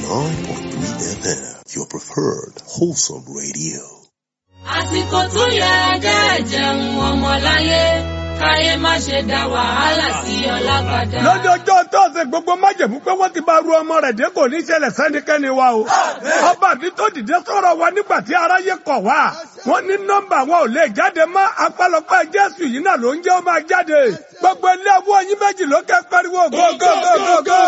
89.3 FM, your preferred wholesome radio. àsìkò tó yẹ kẹ́ jẹun ọmọláyé káyé má ṣe dá wàhálà sí ọlá padà. lọ́jọ́jọ́ tọ́sẹ̀ gbogbo májèmú pé wọ́n ti bá ru ọmọ rẹ̀ dé kò ní ṣẹlẹ̀ sẹ́nikẹ́ni wa o. ọba mi tó dìde sọ̀rọ̀ wa nígbà tí aráyé kọ̀ wá. wọ́n ní nọ́mbà wọn ò lè jáde mọ́ apálọpẹ́ jésù yìí náà ló ń jẹ́ ó máa jáde. gbogbo ilé ẹwọ́ yín méjì ló kẹ́ pariwo gógógógógó.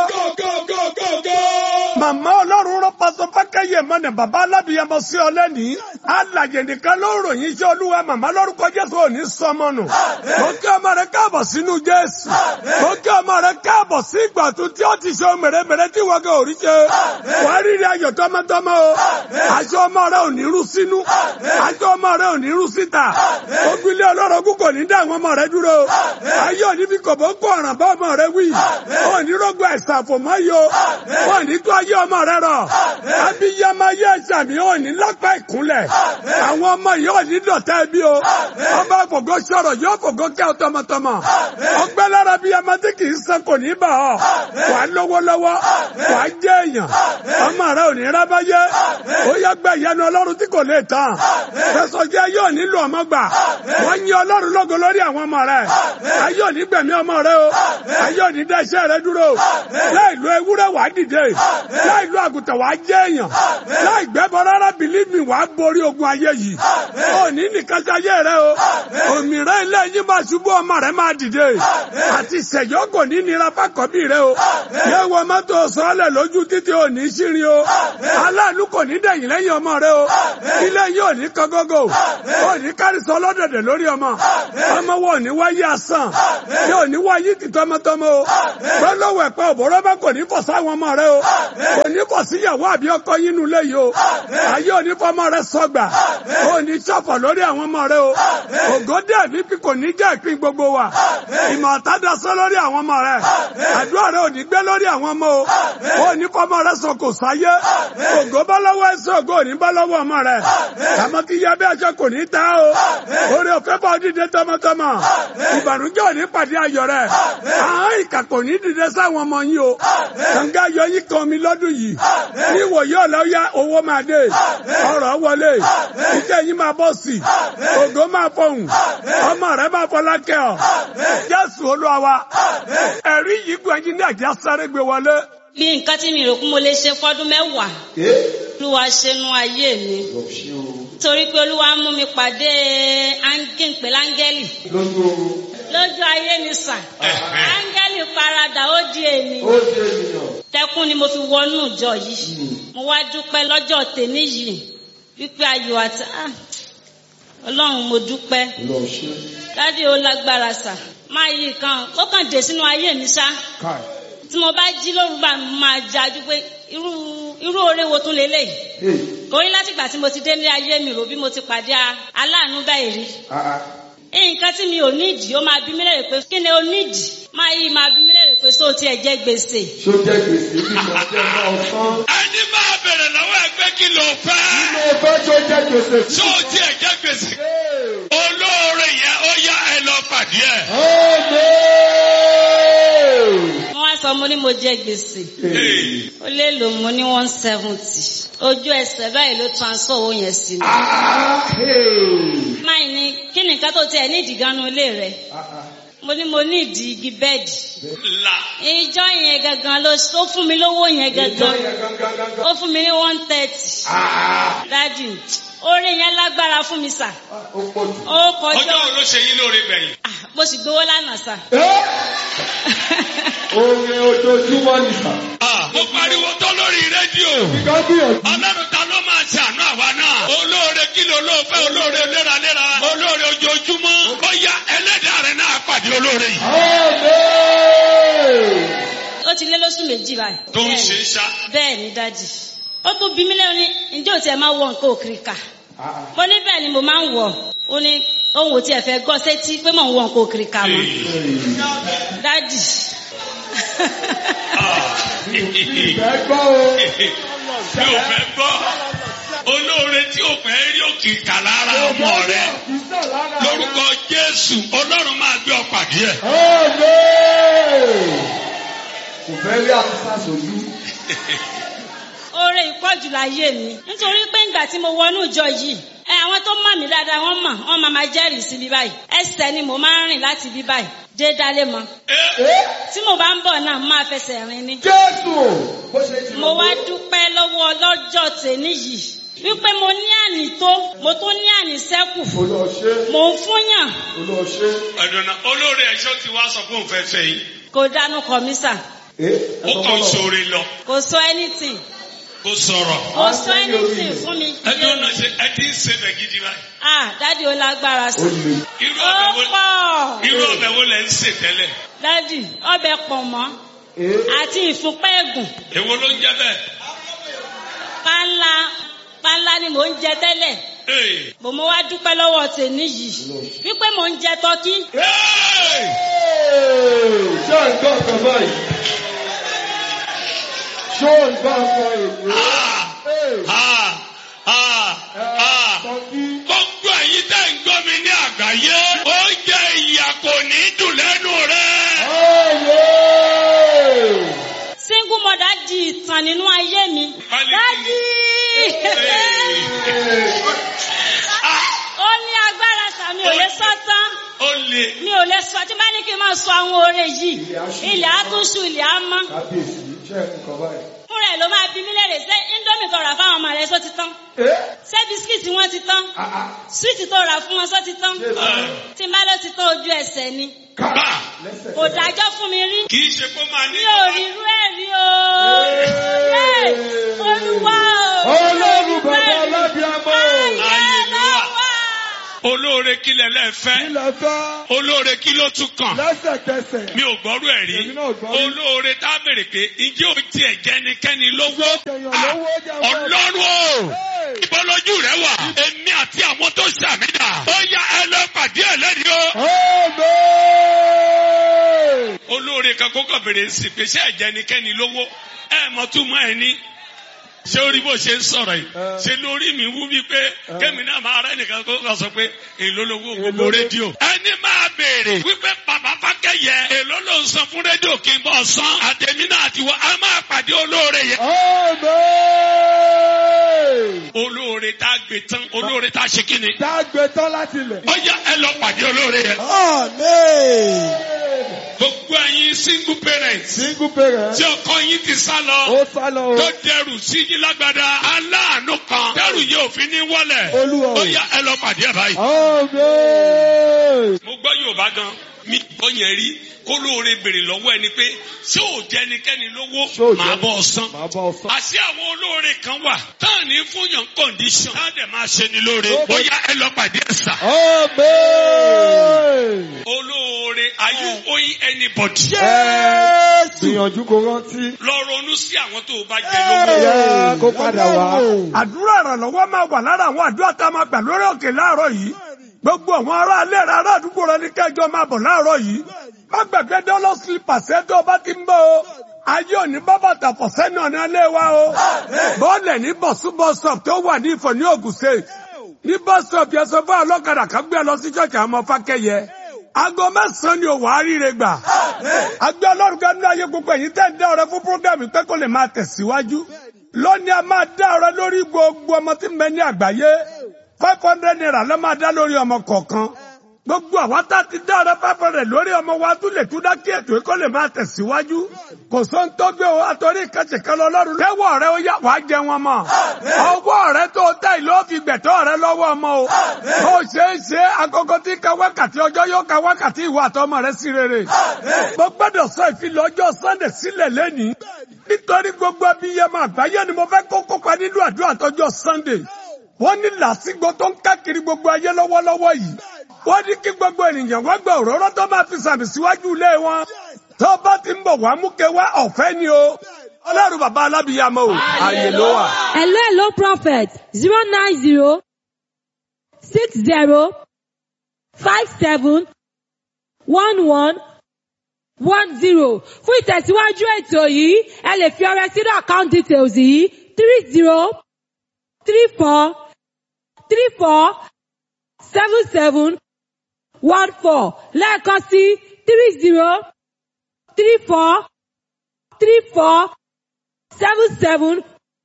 màmá ọlọ́run rán pásọ fákẹ́yẹ mọ́nà bàbá alábìyamọ sí ọ lẹ́nìí. alàyè nìkan ló ròyìn iṣẹ́ olúwa màmá lórúkọ jésù ò ní sọmọ nù. mo kí ọmọ rẹ káàbọ̀ sínú jésù. mo kí ọmọ rẹ káàbọ̀ sí ìgbà tó tí ó ti ṣe ohun mèremère tí wọ́n gẹ̀ òrí ṣe. wàá rírì ayọ̀ tọmọtọmọ o. aṣọ ọmọ rẹ ò ní rú sínú. aṣọ ọmọ rẹ ò ní rú síta. ogun ilé ọlọ́rọ̀gún kò ní dá àwọn ọmọ rẹ dúró. ayé òní fi kòbó kó ọ̀ràn bá ọmọ rẹ wí. ò ní rògbò ẹ̀sà àfòmọ́ yìí o. ò ní tó ayé ọmọ rẹ rọ̀. abiyamọ ayé ẹ̀sà mi ò ní lápá ìkúnlẹ̀. àwọn ọmọ yìí ò ní dọ̀tá ẹbí o. ọba fògo sọ̀rọ̀ yóò fògo kẹ́ ọ tọmọtọmọ. ọgbẹ́ lára bíi ọmọ tí kì í san kò ní bà ọ́. wàá lówó lọ́wọ́ wàá jẹ́ èèyàn. ọmọ rẹ ò ní rábáyé. ó yá gba ìyanu ọlọ́run tí kò lè tán. fẹsọ̀jẹ́ yóò nílò ọmọ gbà. wọ́n yin ọlọ́run lógo lórí àwọn ọmọ rẹ. ayé ò ní gbẹ̀mí ọmọ rẹ o. ayé ò ní dá iṣẹ́ rẹ dúró. láì lo ewúrẹ́ wàá dìde. láì lo àgùntàn wàá jẹ́ èèyàn. láì gbẹ́bọ rárá believe me wàá borí ogun ayé yìí. ò ní nìkan ṣe ayé rẹ o. òmìnira ilé yín máa ṣubú ọmọ rẹ máa dìde. àti ṣẹ̀yọ́ kò ní nira fákọ̀bí rẹ o. yẹ wọ mọ́tò sọ́ọ́lẹ̀ lójú títí ò ní ṣírin o. aláàánú kò ní dẹ̀yìn lẹ́yìn ọmọ rẹ o. ilé yín ò ní kọ́gọ́gọ́. ò ní kárísọ ọlọ́dẹ̀dẹ̀ lórí ọmọ. ọmọ wo ò ní wáyé asán. yóò ní wáyé ti tọmọtọmọ o. gbọ́dọ̀wọ̀ ẹ̀pẹ́ òbọ̀rọ̀ bá kò ní fọ̀ sáwọn ọmọ rẹ o. kò ní fọ̀ síyàwó àbí ọkọ yín nu lé yìí o. ayé ò ní fọmọ rẹ sọgbà. ò ní ṣọ̀fọ̀ lórí àwọn ọmọ rẹ o. ògòdè ẹ̀mí kò ní jẹ́ ìpín gbogbo wa. ìmọ̀ ọ̀tádọ́sọ lórí àwọn ọmọ rẹ. àdúrà rẹ ò ní gbé lórí àwọn ọmọ o. ò ní fọmọ rẹ sọ kò sáyé. ògo bá lọ́wọ́ ẹsẹ̀ ògo ò ní bá lọ́wọ́ ọmọ rẹ. àmọ́ kí yá bí aṣọ kò ní ta o. orí òfé bá dídé tọmọtọmọ. ìbànújẹ́ ò ní pàdé ayọ̀ rẹ. àwọn ìkà kò ní dìde sáwọn ọmọ yín o. kànga ayọ̀ yín kan mi lọ́dún yìí. ní ìwòye ọ̀lọ́yà owó máa dé. ọrọ̀ wọlé. iṣẹ́ yín máa bọ̀ sí. ògo máa fọhùn. ọmọ rẹ máa fọlá kẹ́ ọ. Jésù Olúwa wa. ẹ̀rí yìí gbẹ̀yìn ní àjẹ́ sáré gbé wọlé. bí nǹkan tí mi rò pé mo lè ṣe fọdún mẹ́wàá olúwa ṣẹnu ayé mi torí pé olúwa mú mi pàdé áńgẹ́ǹpé láńgẹ́lì lójú ayé mi sà áńgẹ́lì paradà ó di ènìyàn tẹkùn ni mo fi wọnú ìjọ yìí mo wá dúpẹ́ lọ́jọ́ tèmi yìí wípé ayọ̀ àti ah, ọlọ́run mo dúpẹ́ dádì ó lágbára sà máa yí kan ó kàn dé sínú ayé mi sá tí mo bá jí lóru bá mi máa jájú pé irú irú oore wo tún lélẹ̀ kò rí látìgbà tí mo ti dé ní ayé mi rò bí mo ti pàdé aláàánú báyìí rí nǹkan tí mi ò nídìí ó máa bí mi lérè pé kí ni o nídìí máa yí máa bí mi lérè pé sóò tí ẹ jẹ gbèsè. ṣó jẹ́ gbèsè bí mo jẹ́ náà fún. ẹni máa bèrè lọ́wọ́ ẹgbẹ́ kí ló fẹ́. mo fẹ́ ṣó jẹ́ gbèsè bí tó o tiẹ̀ jẹ́ gbèsè. olóore yẹn ó yá ẹ lọ pàdé ẹ̀. wọ́n wá sọ mo ní mo jẹ gbèsè ó lè lò mo ní one seventy ojú ẹsẹ̀ báyìí ló transfer owó yẹn sí mi. máa ní kí ni nǹkan tó tiẹ̀ ní ìdìganu ilé rẹ̀ mo ní mo ní ìdí igi bẹ́ẹ̀dì la ìjọ yẹn gangan ló ó fún mi lówó yẹn gangan ó fún mi ní one thirty dájú orí yẹn lágbára fún mi sà ó kọjá ọjọ́ wo ló ṣe yín lóore gbẹ̀yìn. Ah, mo sì gbowó lánàá sà. orin ojoojúmọ́ nìkan. Ah, mo pariwo tó lórí rédíò. kábíyèsí. ọlọ́run ta ló máa ṣàánú àwa náà. olóore kí ló ló fẹ́ olóore léraléra. olóore ojoojúmọ́. ó yá ẹlẹ́dàá rẹ̀ náà pàdé olóore yìí. ó ti lé lóṣù méjì báyìí. tó ń Bẹ́ẹ̀ni. ṣe é ṣá. bẹ́ẹ̀ ni dájì ó tún bí mí lẹ́nu ní ǹjẹ́ ò tiẹ̀ máa wọ nǹkan òkiri kà mo ní bẹ́ẹ̀ ni mo máa ń wọ̀ ó ní òun ò tiẹ̀ fẹ́ gbọ́ sétí pé mò ń wọ nǹkan òkiri kà mọ́ dájì ìfẹ́ gbọ́ o. mi ò fẹ́ gbọ́. olóore tí ò fẹ́ rí òkè kà lára ọmọ rẹ̀. lórúkọ jésù ọlọ́run máa gbé ọ pàdé ẹ̀. kò fẹ́ rí àtúntà sójú. oore ìpọ́jù láyé mi nítorí pé ìgbà tí mo wọnú ìjọ yìí ẹ àwọn tó mọ̀ mí dáadáa wọ́n mọ̀ wọ́n máa máa jẹ́rìí sí bí báyìí ẹsẹ̀ ni mo máa ń rìn láti bí báyìí dé dálé mọ́ Ẹ́ tí mo bá ń bọ̀ náà mo máa fẹsẹ̀ rìn ni Jésù. Bó ṣe ti mo wá dúpẹ́ lọ́wọ́ ọlọ́jọ́ tèmi yìí wípé mo ní àní tó mo tún ní àní sẹ́kù Olúwa ṣe. mò ń fúnyàn Olúwa ṣe. ọ̀dọ̀nà olóore ẹ̀ṣọ́ ti wá sọ fún òun fẹ́ fẹ́ yìí kò dánú kọ mí sà Ẹ́ ó kàn ń ṣoore lọ kò sọ anything kó sọ̀rọ̀ kò sọ anything fún mi. ẹni ọ̀nà ṣe ẹ ti ń ṣe bẹ̀ gidi báyìí ah dádì ó lágbára Ó sí. le. irú ó ọbẹ̀ wo pọ̀ irú ọbẹ̀ wo lẹ̀ ń ṣe tẹ́lẹ̀ dádì ọbẹ̀ pọ̀ mọ́ Ẹ́ àti ìfúnpẹ́ ẹ̀gùn èwo ló ń jẹ́ bẹ́ẹ̀ pánlá pánlá ni mò ń jẹ tẹ́lẹ̀ Hey! bò mo wá dúpẹ́ lọ́wọ́ tèmi yìí wípé mò ń jẹ tọ́kí Hey! ṣé ò ń gbọ́ nǹkan báyìí? Ṣé ò ń gbọ́ nǹkan èwe? Ẹ́ Ah! Ah! Ah! Tọ́kí. gbogbo ẹ̀yin tẹ́ ń gbọ́ mi ní àgbáyé oúnjẹ ìyà kò ní dùn lẹ́nu rẹ̀. Ayé! single mother di ìtàn nínú ayé mi Pálí dádì ó ní agbára sàmì ò lè sọ tán ó lè mi ò lè sọ tí bá ní kí n máa sọ àwọn oore yìí ilẹ̀ á tún ṣú ilẹ̀ á mọ́ Kábíyèsí, ṣé ẹ̀ ń kọ báyìí? fúnra ẹ̀ ló máa bí mí léèrè ṣé indomie tó rà fáwọn ọmọ rẹ̀ sọ ti tán Ẹ́ ṣé bisikíìtì wọn ti tán ah ah súwìtì tó rà fún wọn sọ ti tán ṣé ìsọ̀rọ̀ tí n bá ló ti tán ojú ẹsẹ̀ ni bá lẹ́sẹ̀. kò dájọ́ fún mi rí kì í ṣe kó máa ní. mi ò rí irú ẹ̀ rí o Yé! olúwa o Ọlọ́run bàbá alábíàmọ́. Ayé ló wà. olóore kí lẹ lẹ́fẹ́ Ilẹ̀ fẹ́ olóore kí ló tún kàn. lẹ́sẹ̀kẹsẹ̀. mi ò gbọ́rú ẹ̀ rí Èmi náà gbọ́ rí. olóore tá a béèrè pé ǹjẹ́ o tiẹ̀ jẹ́nikẹ́ni lówó Jẹyàn Ah, lówó jẹ́ ọgbọ́n. ọlọ́run o Hey! ìbọ́lójú rẹ wà èmi àti àwọn tó ṣàmìnà ó yá ẹ lọ pàdé ẹ lẹ́rìí o. Amen! olóore kan kó kàn bèrè sí pé ṣé ẹ̀jẹ̀nikẹ́ni lówó ẹ mọ̀ tún mọ́ ẹ ní. ṣé orí bó ṣe ń sọ̀rọ̀ yìí Ẹ. ṣe lórí mi wú bí pé kẹ́mi náà máa rẹ́ nìkan kó kàn sọ pé èló lówó gbogbo Èló ló- rédíò. ẹni máa béèrè wípé bàbá fákẹ́yẹ èló ló ń san fún rédíò kí n bọ̀ san àtẹ̀mí náà àti wọ́n a máa pàdé olóore yẹn. Amen! olóore tá a gbé tán olóore tá a ṣe kí ni. Dágbé tán láti ilẹ̀. ó yá ẹ lọ pàdé olóore yẹn. Amen! gbogbo ẹ̀yin single parents Single parent. tí ọkọ yín ti sá lọ. Ó sá lọ o. tó dẹrù sí yín lágbádá aláàánú kan dẹrù yìí òfin ní wọlé Olúwa o. ó yá ẹ lọ pàdé ẹ báyìí. Amen! mo gbọ́ yorùbá gan mi gbọ́ yẹn rí kó lóore béèrè lọ́wọ́ ẹni pé ṣé ò jẹ́ ẹnikẹ́ni lówó Ṣé ò jẹ́- màá bọ́ ọ san. Màá bá ọ sọ. àṣé àwọn olóore kan wà táà ní fún yàn condition táà dẹ̀ máa ṣe ni lóore ó yá ẹ lọ pàdé ẹ sà. Amen! olóore are you owing anybody. Jésù. Gbìyànjú kó rántí. lọ ronú sí àwọn tó o bá jẹ lówó. Yá kó padà wá. àdúrà ìrànlọ́wọ́ máa wà lára àwọn àdúrà tá a máa gbà lórí òkè láàárọ̀ yìí gbogbo àwọn ará alẹ́ rẹ ará àdúgbò rẹ ní kẹjọ máa bọ̀ láàárọ̀ yìí má gbàgbé dọ́lọ́ sílípàṣẹ tó o bá ti ń bọ̀ o ayé òní bábàtà fọ̀sẹ́ náà ní alẹ́ wa o bọ́ọ̀lẹ̀ ní bọ̀súbọ̀sọ̀p tó wà ní ìfọ̀ ní Ògùn State ní bọ́sọ̀p yẹn sọ fún ọlọ́kadà kan gbé ẹ lọ sí ṣọ́ọ̀ṣì àwọn ọmọ fákẹ́yẹ aago mẹ́sàn-án ni òwò àríire gbà agbé ọlọ́run kan ní ayé gbogbo ẹ̀yin tẹ́ ń dá ọrẹ fún prógámù pé kó lè máa tẹ̀síwájú lónìí a máa dá ọrẹ lórí gbogbo ọmọ tí ń bẹ ní àgbáyé five hundred naira ló máa dá lórí ọmọ kọ̀ọ̀kan gbogbo àwa tá a ti dá ọrẹ five hundred lórí ọmọ wa tún lè tún dá kí ètò yìí kó lè máa tẹ̀síwájú kò sóhun tó gbé o àtọ́rí ìkànnì lọ́lọ́run tẹ́wọ́ rẹ ó yá wàá jẹ wọn mọ́ ọwọ́ rẹ tó tẹ̀ ló fi gbẹ̀tọ́ rẹ lọ́wọ́ ọmọ o ó ṣe é ṣe agogo tí ka wákàtí ọjọ́ yóò ka wákàtí ìwà àtọmọ rẹ sí rere mo gbọ́dọ̀ sọ ìfilọ̀ ọjọ́ sunday sílẹ̀ lẹ́nìí nítorí gbogbo abiyamọ àgbáyé ni mo fẹ́ kó kópa nínú àdúrà tọjọ́ sunday wọ́n ní làásìgbò tó ń káàkiri gbogbo ayé lọ́wọ́lọ́wọ́ yìí wọ́n ní kí gbogbo ènìyàn wá gba òróró tó máa fi sàmì síwájú ilé wọn tó bá ti ń bọ̀ wá mú ke wá ọ̀fẹ́ ni o ọlọ́run bàbá alábìyamọ o ààyè ló wà. Hello, hello, prophet. Zero nine zero six zero five seven one one one zero. Fún ìtẹ̀síwájú ètò yìí, ẹ lè fi ọrẹ sínú account details yìí three zero three four three four seven seven one four lẹ́ẹ̀kan sí three zero three four three four seven seven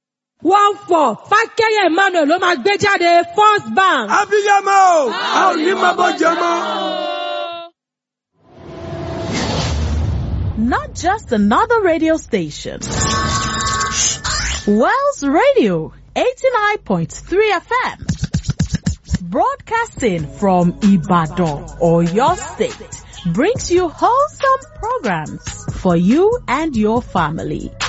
one four fákẹ́yẹ emmanuel ló máa gbé jáde first bank. abiyamọ o a ò ní máa bọ́ jẹ mọ́. Not just another radio station. Wells Radio 89.3 FM. Broadcasting from Ibadan or your state brings you wholesome programs for you and your family.